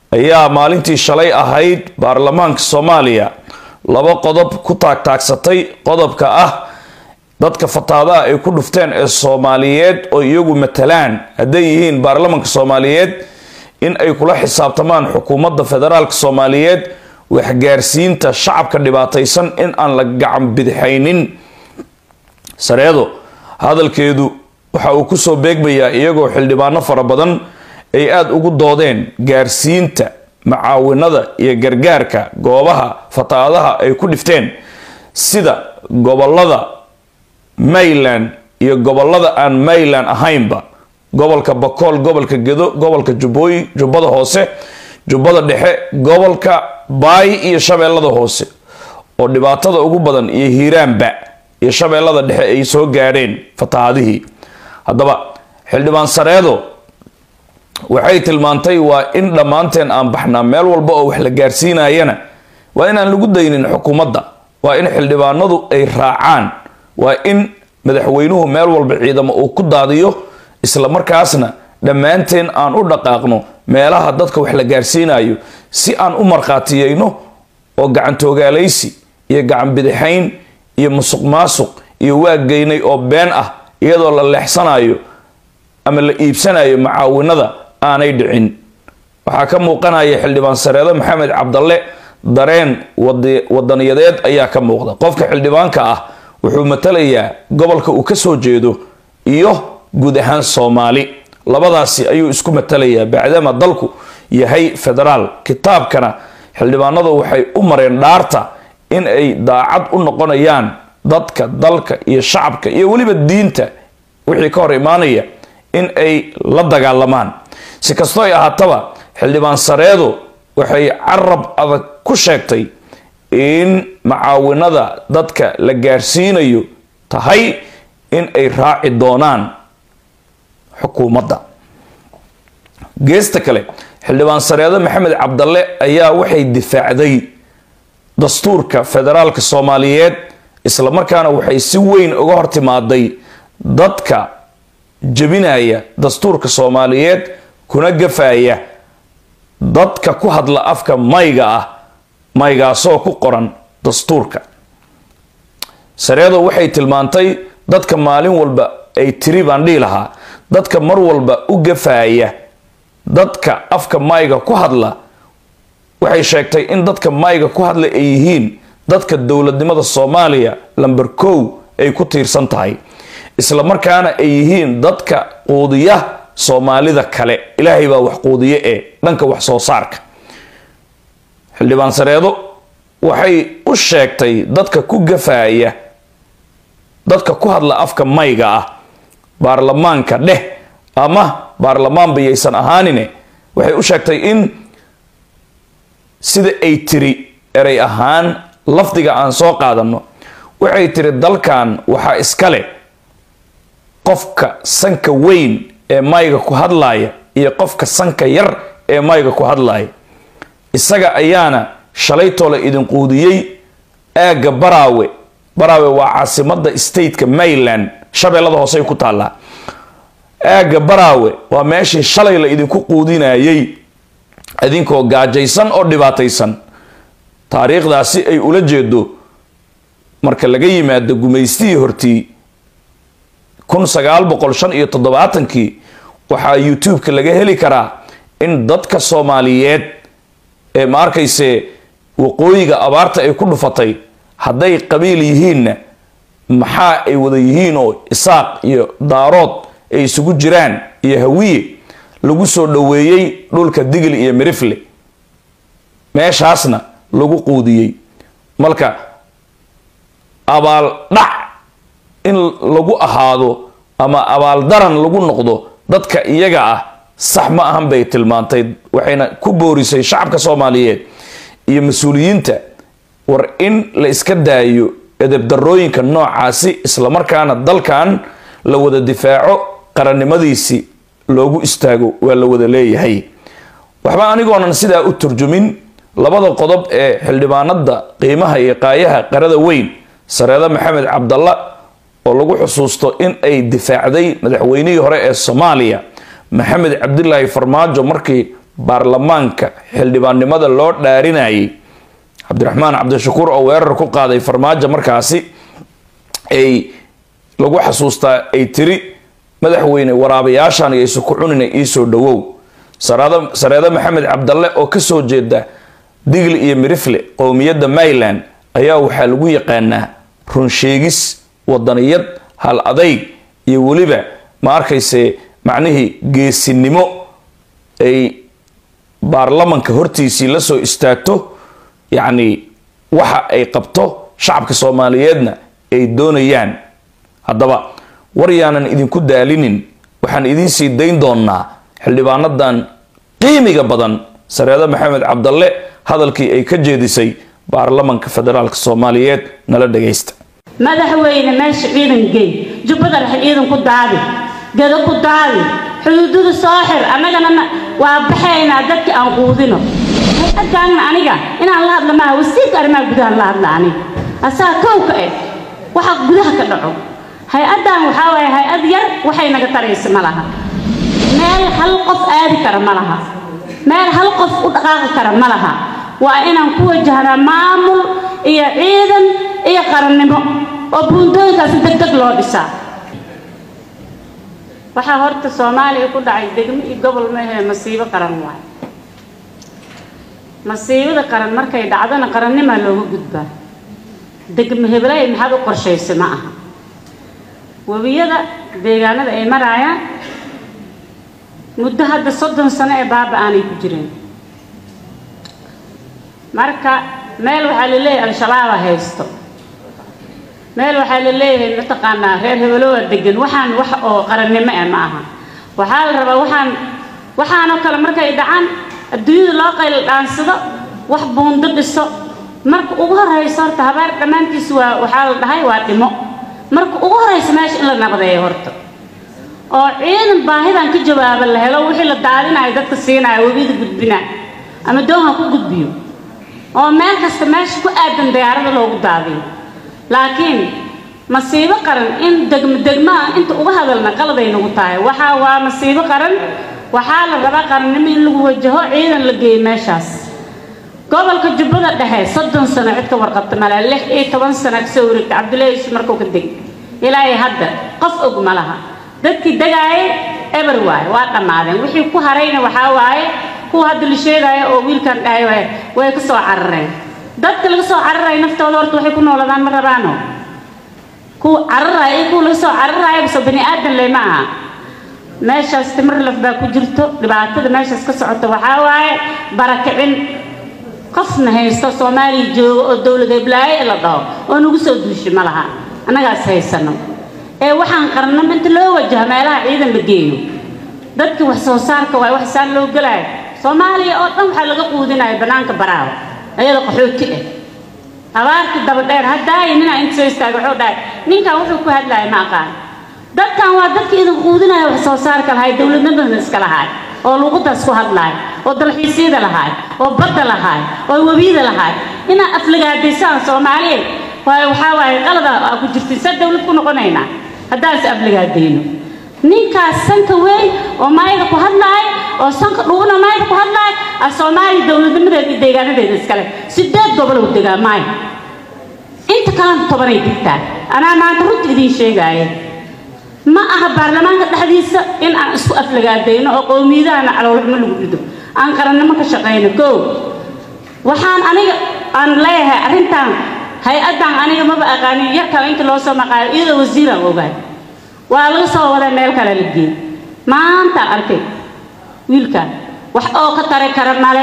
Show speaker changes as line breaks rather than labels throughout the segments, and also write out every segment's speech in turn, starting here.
ayaa maalintii shalay ahayd baarlamaanka soomaaliya laba qodob ku taagtaagsatay qodobka ah dadka fataadaha ay ku dhufteen ee soomaaliyeed oo iyagu matalaan hadday yihiin baarlamaanka soomaaliyeed in ay kula xisaabtamaan xukuumadda federaalk soomaaliyeed waxgaarsiinta shacabka dhibaataysan in aan la gacan bidixaynin sareedo hadalkeedu waxa uu kusoo beegmayaa iyagoo xildhibaano fara badan ay aada ugu doodeen gaarsiinta macaawinada iyo gargaarka goobaha fataadaha ay ku dhifteen sida gobolada mayland iyo gobolada aan mayland ahaynba gobolka bakool gobolka gedo gobolka jubbooyi jubbada hoose jubbada dhexe gobolka baay iyo shabeellada hoose oo dhibaatada ugu badan iyo hiiraanba iyo shabeellada dhexe ay soo gaadheen fatahaadihii haddaba xildhibaan sareedo waxay tilmaantay waa in dhammaanteen aan baxnaa meel walba oo wax la gaarsiinayana waa inaan lagu daynin xukuumadda waa in xildhibaanadu ay raacaan waa in madaxweynuhu meel walba ciidamo uu ku daadiyo isla markaasna dhammaanteen aan u dhaqaaqno meelaha dadka wax la gaarsiinayo si aan u markhaatiyeyno oo gacantooogaalaysi iyo gacan bidixayn iyo musuq maasuq iyo waaggeynay oo been ah iyadoo la leexsanayo ama la iibsanayo macaawinada aanay dhicin waxaa ka muuqanaya xildhibaan sareedo maxamed cabdalle dareen wadaniyadeed ayaa ka muuqda qofka xildhibaanka ah wuxuu matalayaa gobolka uu kasoo jeedo iyo guud ahaan soomaali labadaasi ayuu isku matalayaa bacdama dalku yahay federaal kitaabkana xildhibaanadu waxay u mareen dhaarta in ay daacad u noqonayaan dadka dalka iyo shacabka iyo weliba diinta wixii ka hor imaanaya in ay la dagaalamaan si kastoo ay ahaataba xildhibaan sareedo waxay carab adag ku sheegtay in macaawinada dadka la gaarsiinayo tahay in ay raaci doonaan xukuumadda geesta kale xildhibaan sareedo maxamed cabdalle ayaa waxay difaacday dastuurka federaalka soomaaliyeed islamarkaana waxay si weyn uga hortimaaday dadka jebinaya dastuurka soomaaliyeed kuna gafaya dadka ku hadla afka mayga ah maygaasoo ku qoran dastuurka sareedo waxay tilmaantay dadka maalin walba ay tiri baan dhihi lahaa dadka mar walba u gafaya dadka afka mayga ku hadla waxay sheegtay in dadka mayga ku hadla ay yihiin dadka dowladnimada soomaaliya lamber kow ay ku tiirsan tahay isla markaana ay yihiin dadka quudiya soomaalida kale ilaahay baa wax quudiye ee dhanka wax soo saarka xildhibaan sareedo waxay u sheegtay dadka ku gafaya dadka ku hadla afka mayga ah baarlamaanka dheh ama baarlamaan bayaysan ahaanine waxay u sheegtay in sida ay tiri erey ahaan lafdiga aan soo qaadano waxay tiri dalkan waxaa iskale qofka sanka weyn ee mayga ku hadlaaya iyo qofka sanka yar ee mayga ku hadlaaya isaga ayaana shalaytoole idin quudiyey aagga baraawe baraawe waa caasimada stateka mayland shabeellada hoosey ku taallaa aagga baraawe waa meeshii shalay la idinku quudinayay idinkoo gaajaysan oo dhibaataysan taariikhdaasi ay ula jeedo marka laga yimaado gumaystihii hortii kun sagaal boqol shan iyo toddobaatankii waxaa youtube-ka laga heli karaa in dadka soomaaliyeed ee ma arkayse waqooyiga abaarta ay ku dhufatay hadday qabiil yihiinna maxaa ay wada yihiin oo isaaq iyo daarood ay isugu jiraan iyo hawiye lagu soo dhoweeyey dhulka digil iyo mirifle meeshaasna lagu quudiyey marka abaal dhac in lagu ahaado ama abaaldaran lagu noqdo dadka iyaga ah sax ma ahan bay tilmaantay waxayna ku boorisay shacabka soomaaliyeed iyo mas-uuliyiinta war in la iska daayo edebdarooyinka noocaasi islamarkaana dalkan la wada difaaco qarannimadiisi loogu istaago waa la wada leeyahay waxba anigoonan sidaa u turjumin labada qodob ee xildhibaanada qiimaha iyo qaayaha qarada weyn sareeda maxamed cabdalla oo lagu xusuusto in ay difaacday madaxweynihii hore ee soomaaliya maxamed cabdilaahi farmaajo markii baarlamaanka xildhibaannimada loo dhaarinayay cabdiraxmaan cabdishakuur oo weerar ku qaaday farmaajo markaasi ay lagu xasuustaa ay tiri madaxweyne waraabayaashan iyaysu ku cunina iisoo dhawow sareedo maxamed cabdalle oo kasoo jeeda digli iyo mirifle qowmiyadda mayland ayaa waxaa lagu yaqaanaa runsheegis wadaniyad hal adayg iyo weliba ma arkayse macnihii geesinimo ay baarlamanka hortiisii la soo istaagto yacni waxa ay qabto shacabka soomaaliyeedna ay doonayaan haddaba war yaanan idinku daalinin waxaan idiin sii dayn doonaa xildhibaanadan qiimiga badan sareedo maxamed cabdalle hadalkii ay ka jeedisay baarlamanka federaalk soomaaliyeed nala dhagaysta
madaxweyne meesha ciidan gey jubbada dhexe ciidan ku daadi gado ku daadi xuduudada soo xir annagana waa baxaynaa dadka aan quudino hay-addaanna aniga inaan la hadla maaha wasiirka arrimaha gudaha la hadla aniga asaa kowka eh waxa gudaha ka dhaco hay-addan waxaa waaye hay-ad yar waxay naga taraysa ma laha meel hal qof aadi kara ma laha meel hal qof u dhaqaaqi kara ma laha waa inaan ku wajahnaa maamul iyo ciidan iyo qarannimo oo buundooyinkaasi deg deg loo dhisaa waxaa horta soomaaliya ku dhacay degmo iyo gobol maahee masiibo qaran waay masiibada qaran markay dhacdona qarannimaa looga gudbaa degmo hebelay maxaad u qorshaysay ma aha webiyada deegaanada ay maraayaan muddo hadda soddon sano ee baaba aanay ku jireen marka meel waxaa la leeyahay al-shabaaba haysto meel waxaa la leeyahay mataqaanaa reer hebelooa degan waxaan wax oo qarannimo eh ma aha waxaa la rabaa waxaan waxaanoo kale markay dhacaan adduunyada loo qayl dhaansado wax buundo dhiso marka ugu horrayso horta habaar dhammaantiis waa waxaa la dhahay waa dhimo marka ugu horraysa meesha in la nabadeeyo horta oo ciidan baahidan ka jawaaba la helo wixii la daadinayo dadka siinaya webiyada gudbina ama doonha ku gudbiyo oo meel kasta meesha ku aadan diyaarada loogu daadiyo laakiin masiibo qaran in degmo degmo ah inta uga hadalna qaladay nagu tahay waxaa waa masiibo qaran waxaa la rabaa qarannimo in lagu wajaho ciidan la geeyo meeshaas gobolka jubbada dhexe soddon sano cid ka warqabta male lix iyo toban sano kasoo wareegta cabdullaahi yusuf markuu ka deg ilaahay hadda qof og ma laha dadkii degaayay eber waaye waa dhammaadeen wixii ku harayna waxaa waaye kuwa hadda la sheegaayo oo wiilkan dhahay waaye way ka soo carareen dadka laga soo cararaya naftooda horta waxay ku nooladaan ma rabaano kuwa cararaya iyo kuwa laga soo cararaya basoo bani aadan le ma aha meeshaas timir laf baa ku jirto dhibaatada meeshaas ka socota waxaa waaye barakicin qofna haysto soomaaliya joogo oo dowlad heblaaye la dhaho oo nagu soo duushay ma laha annagaas haysano ee waxaan qarnamo inta loo wajaho meelaha ciidan la geeyo dadka wax soo saarka waay wax saan loo gelaayo soomaaliya oo dhan waxaa laga quudinaya bannaanka baraawa ayada qaxooti ah abaarta daba dheer haddaayo ninaa inta soo istaaga wuxuu dhahay ninkan wuxuu ku hadlaaya ma aqaan dadkan waa dadka idin quudinaya wax soo saarka lahay dowladnimadana iska lahaay oo luuqadaas ku hadlaay oo dalxiisyada lahaay oo badda lahaay oo webiyada lahaay inaa aflagaadaysaan soomaaliyeed waayo waxaa waaye qalada aa ku jirtay sa dowlad ku noqonaynaa haddaas aflagaadayno ninkaas sanka weyn oo maayada ku hadlaay oo sanka dhuguna maayada ku hadlaay ah soomaaliya dowladnimadeeda iyo deegaanadeeda iskale sideed gobol uu degaa maayo inta kalena tobanay digtaa anaa maanta runta idiin sheegaaye ma aha baarlamaanka dhexdiisa in aan isku aflagaadayno oo qowmiyadahana caloolxumo lagu dhido aan qarannimo ka shaqayno koo waxaan aniga aan leeyahay arrintan hay-addan aniga maba aqaanin yar kale inta loo soo maqaayo iyadoo wasiiraan ogaay waa laga soo waday meel kale la geeyey maanta arkay wiilkan wax oo ka tari kara male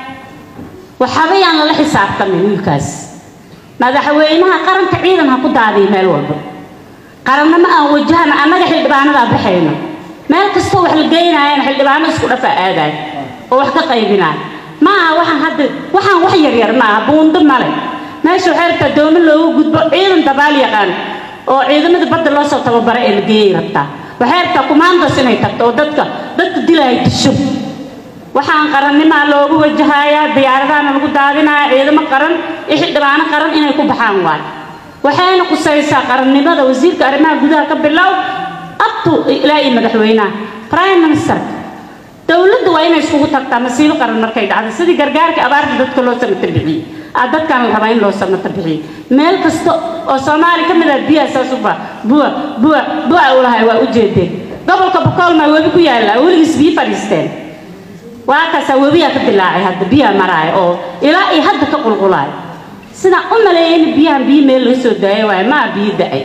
waxaba yaan lala xisaabtamin wiilkaas madaxweynaha qaranka ciidan ha ku daadiyo meel walba qarannimo aan wajahana annaga xildhibaanadaa baxayno meel kastoo wax la geynaayana xildhibaano isku dhafa aadaay oo wax ka qaybinaay ma aha waxaan hadda waxaan wax yaryar ma aha buundo male meesha waxay rabtaa doomo loogu gudbo ciidan dabaal yaqaan oo ciidamada badda loo soo tababara ee la geeyay rabtaa waxay rabtaa kumaandos inay tagto oo dadka dadka dilaya disho waxaan qarannimaa loogu wajahayaa diyaaradaana lagu daadinaya ciidamo qaran iyo xildhibaano qaran inay ku baxaan waay waxayna qusaysaa qarannimada wasiirka arrimaha gudaha ka bilow abtu ilaa iyo madaxweynaha prime minister dowladda waa inay iskugu tagtaa masiibo qaran markay dhacdo sidii gargaarka abaarta dadka loo samata bixiyey aa dadkan la rabaa in loo samata bixiyo meel kasta oo soomaali ka mid ah biyaha saas u baa buwa buwa buwa u lahay waa u jeedeen gobolka bokoolmaa webi ku yaalla weligiis biyo fadhiisteen waa kaasaa webiyaa ka dilaacay hadda biyaha maraaya oo ilaa iyo hadda ka qulqulaay sidaan u maleeyay in biyahan biyo meel laga soo daayo waaye ma aha biyo da-ay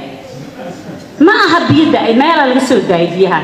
ma aha biyo da-ay meelaa laga soo daayay biyahan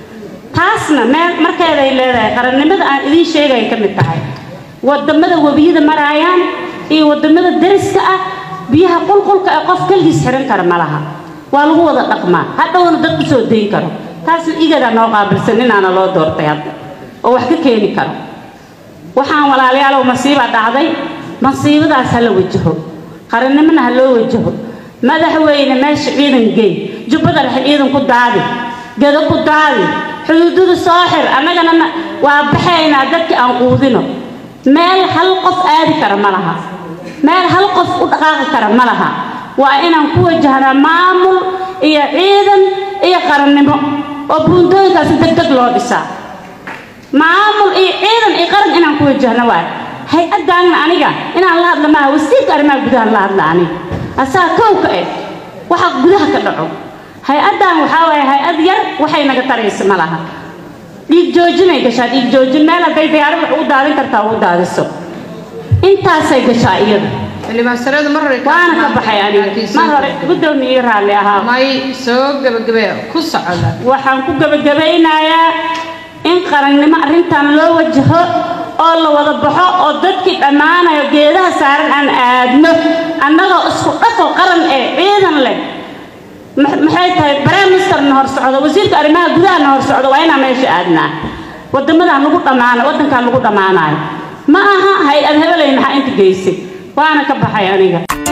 taasna meel markeeday leedahay qarannimada aan idiin sheegay ka mid tahay wadamada webiyada maraayaan iyo wadamada dariska ah biyaha qulqulka ee qof keligiis xiran kara ma laha waa lagu wada dhaqmaa hadhowna dad ku soo dayn karo taasna igadaa noo qaabilsan inaana loo doortay hadda oo wax ka keeni karo waxaan walaalayaalow masiiba dhacday masiibadaas ha la wajaho qarannimona ha loo wajaho madaxweyne meesha ciidan geey jubbada dhexe ciidan ku daadi gado ku daadi xuduudada soo xir annagana waa baxaynaa dadkii aan quudino meel hal qof aadi kara ma laha meel hal qof u dhaqaaqi kara ma laha waa inaan ku wajahnaa maamul iyo ciidan iyo qarannimo oo buundooyinkaasi deg deg loo dhisaa maamul iyo ciidan iyo qaran inaan ku wajahno waay hay-addaanna aniga inaan la hadla maaha wasiirka arrimaha gudaha la hadla aniga asaga kowka eh waxa gudaha ka dhaco hay-addan waxaa waaye hay-ad yar waxay naga taraysa ma laha dhiig joojinay gashaa dhiig joojin meel hadday diyaarad wax ugu daadin kartaa ugu daadiso intaasay gashaa iyada
xildhibaansareedu mar hore
waana ka baxay aniga mar hore guddoomiye raalli ahaa
may soo gabagabee ku socda
waxaan ku gabagabaynayaa in qarannimo arrintan loo wajaho oo la wada baxo oo dadkii dhammaanayo geedaha saaran aan aadno annagoo isku dhafo qaran ee ciidan leh maxay tahay briministerna hor socdo wasiirka arrimaha gudahana hor socdo waa inaan meesha aadnaa wadamadan lagu dhammaano waddankan lagu dhammaanayo ma aha hay-ad hebelay maxaa inta geysay waana ka baxay aniga